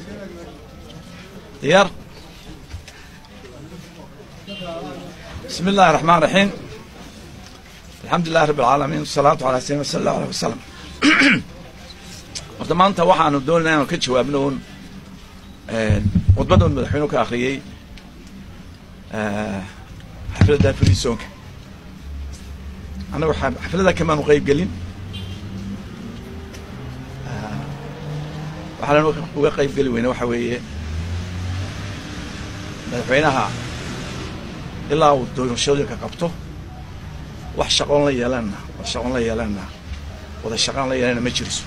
diyaar bismi illahi raxmaan raxiim alxamdu lilahi rabi alcaalamiin wasalaatu ala sayidina sala allahu aleh wasalam horta maanta waxaanu doonayna inanu ka jawaabno un khudbadda un madaxweynuhu ka akriyey xafladda frisoonka annagu xafladda kamaanu qeyb gelin waxaana uga qeyb geli weyne waxa weeye madaxweynaha ilaa uu doorashooyinka qabto wax shaqoon la yeelanna wax shaqoon la yeelanna wada shaqaan la yeelanna ma jiriso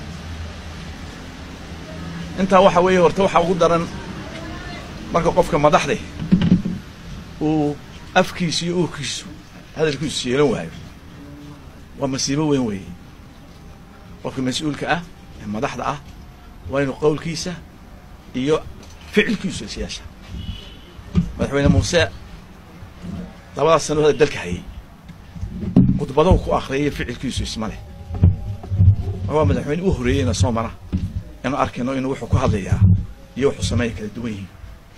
intaa waxa weeye horta waxaa ugu daran marka qofka madaxde uu afkiisu iyo uurkiisu hadalkiisu yeelan waayo waa masiibo weyn weeye qofka mas-uulka ah ee madaxda ah waa inuu qowlkiisa iyo ficilkiisu is yeesha madaxweyne muuse labadaas sano hada dalka hayay khudbadahu ku akriyay ficilkiisu isma leh waa madaxweyne u horeeyeyna soo mara inu arkayno inuu wuxuu ku hadlayaa iyo wuxuu sameeya kala duwan yihiin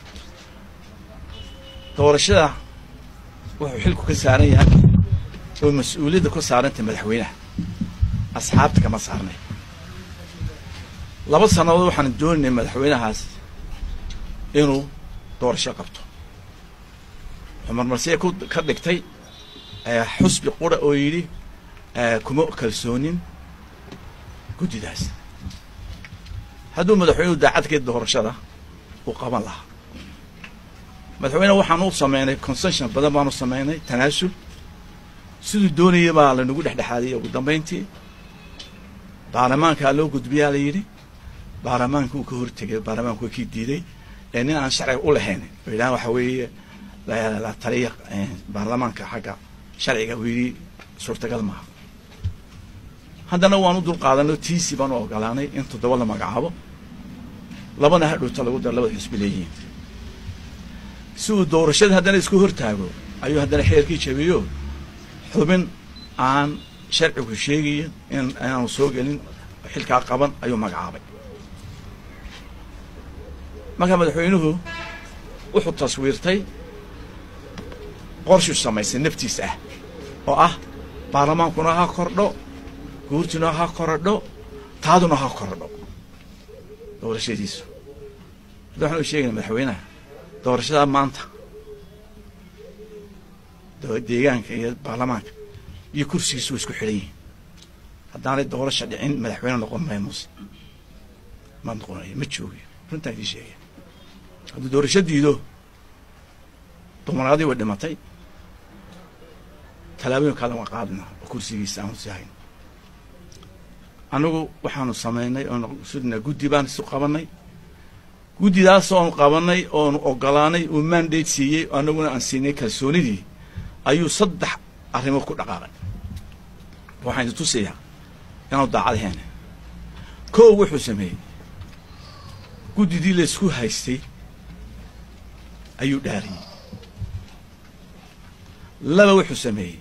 doorashada wuxuu xilku ka saaran yahay oo mas-uuliyadda ku saarantay madaxweynaha asxaabta kama saarnay laba sannadood waxaan dooninay madaxweynahaas inuu doorasho qabto wuxuu marmarsiya ku ka dhigtay xusbi qura oo yidhi kuma kalsoonin guddidaas hadduu madaxweynuhu daacadkeed doorashada uu qaban lahaa madaxweyne waxaan u sameynay concession badan baanu sameynay tanaasul siduu doonaya baa lanagu dhexdhexaadiyey ugu dambayntii baarlamaankaa loo gudbiyaa la yidhi baarlamaanka uu ka hortegay baarlamaanku waa kii diiday ee nin aan sharciga u lahayn oo yidhahan waxa weeye la taliya baarlamaanka xagga sharciga uu yidhi suurtagal maaha haddana waanu dul qaadano tiisi baanu ogolaanay in toddoba la magacaabo labana hadhowta lagu daro labada xisbi leeyihiin si uu doorashada haddana isku hortaago ayuu haddana xeerkii jabiyo xubin aan sharcigu sheegayin in inaanu soo gelin xilkaa qaban ayuu magacaabay markaa madaxweynuhu wuxuu taswiirtay qorshuu samaysay naftiis ah oo ah baarlamaankuna ha kordho guurtuna ha korodho taaduna ha korodho doorashadiisu hadda waxaan u sheegayna madaxweynaha doorashada maanta deegaanka iyo baarlamaanka iyo kursigiisu way isku xidhan yihiin haddaanay doorasha dhicin madaxweyne noqon maya muuse ma noqonayo ma joogiyo runtaan idii sheegaya hadduu doorasho diido dumaraadii way dhimatay tallaabooyin kaadan waa qaadna oo kursigiisa aanu sii hayn annagu waxaanu samaynay oonu sudna guddi baan isu qabanay guddidaas oonu qabanay oonu ogolaanay uu mandate siiyey annaguna aan siinay kalsoonidii ayuu saddex arrimood ku dhaqaaqay waxaan idin tusayaa inaanu daacadaheena kow wuxuu sameeyey guddidii laysku haystay ayuu dhaariyey laba wuxuu sameeyey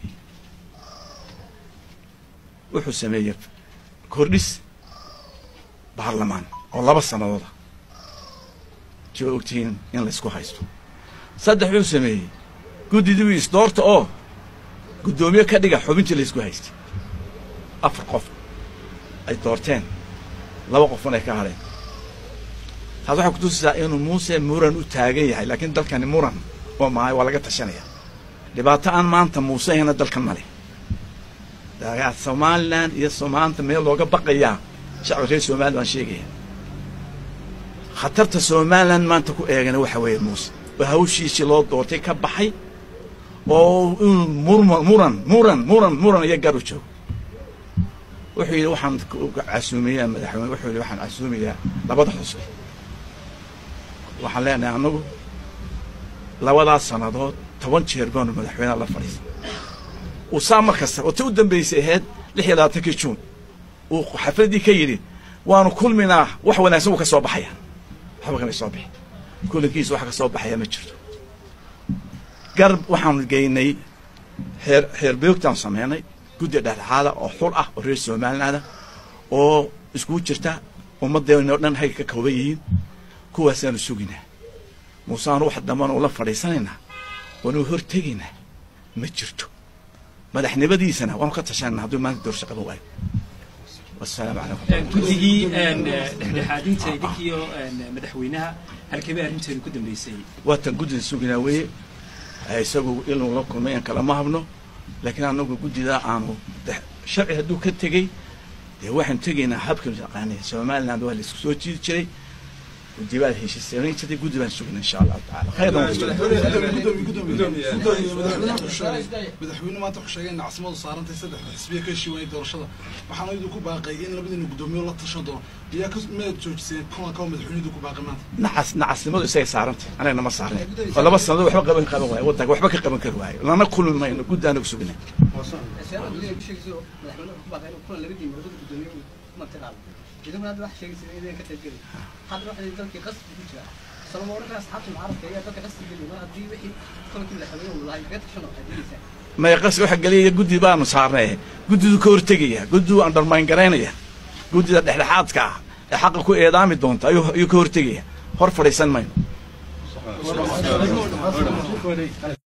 wuxuu sameeyey kordhis baarlamaan oo laba sanadooda si waa ogtihiin in laysku haysto saddex wuxuu sameeyey guddidii wii isdoorta oo guddoomiye ka dhiga xubintii laysku haystay afar qof ay doorteen laba qofun ay ka hadheen taas waxay kutusisaa inuu muuse muran u taagan yahay laakiin dalkani muran oo mahay waa laga tashanaya dhibaato aan maanta muuse ahayna dalkan ma leh somalilan iyo somaanta meel looga baqayaa shacbi reer somalilan baan sheegaya khatarta somalilan maanta ku eegana waxa weeye muuse oo hawshiisii loo doortay ka baxay oo inuu murma muran muran muran muran iyo gar u joogo wuxuu yidhi waxaan casuumiyaa madaxweyne wuxuu yidhi waxaan casuumiyaa labada xusbi waxaan leenahay annagu labadaas sannadood toban jeer baanu madaxweyneha la fadhiisa uu saa mar kasta oo ta u dambaysay ahayd lix iyo labaatankii juun uu xafladdii ka yidhi waanu kulminaa wax wanaagsan wuu ka soo baxaya waxba kamay soo bixi kulankiisa wax ka soo baxaya ma jirto garb waxaanu geynay xeer xeer beogtaan sameynay guddi dhexdhexaada oo xul ah oo reer somalilaanda oo iskugu jirta ummaddeena o dhan hay ka kooban yihiin kuwaasaanu suginaa muuseaanu wax dambana ula fadhiisanaynaa waanu hortegaynaa ma jirto madaxnimadiisana waanu ka tashanayna hadduu maanta doorasho qaban waayo wasalaamu calaykum guddigii dhexdhexaadinta idinkiyo madaxweynaha halkebay arrinteedu ku dambeysay waatan guddida suginaa weeye isagu inuu la kulmay aan kalama habno laakiin anagu guddidaa aanu sharci hadduu ka tegey dee waxaanu tegaynaa habkan yaqaanay somaliland waa la isku soo jiidi jiray guddi baa heshiisanayn jirtay guddi baan sugina insha allahu taala madaxweyne maanta wuxuu sheegay in caasimadu saarantay saddex xisbiya ka heshiiwanay doorashada waxaana idin ku baaqay in labadiina guddoomiye la tashan doono iyaa ka miyaad joojiseen kulan kaba madaxweyne idin ku baaqay maanta nacas nacasnimadu isagay saarantay anagna ma saarnay oo laba sannadood waxba qaban qaban waayo waddanka waxba ka qaban kari waayo lana kulmi mayno guddi anagu sugina idinku hadda wax sheegaysa idin ka qayb geli hadda waxa dalkii qasbi ku jira salamo oranka asxaabta mucaaradka ayaa dalka qasbi geli mar haddii wixii kolkii madaxweyne uu lahay beed kashan waxay dilaysaa maya qas waxa geliyaya guddi baanu saarnay guddidu ka hortegaya guddidu undermine garaynaya guddida dhexdhexaadka ah ee xaqa ku eedaami doonta ayuu ayuu ka hortegaya hor fadhiisan mayno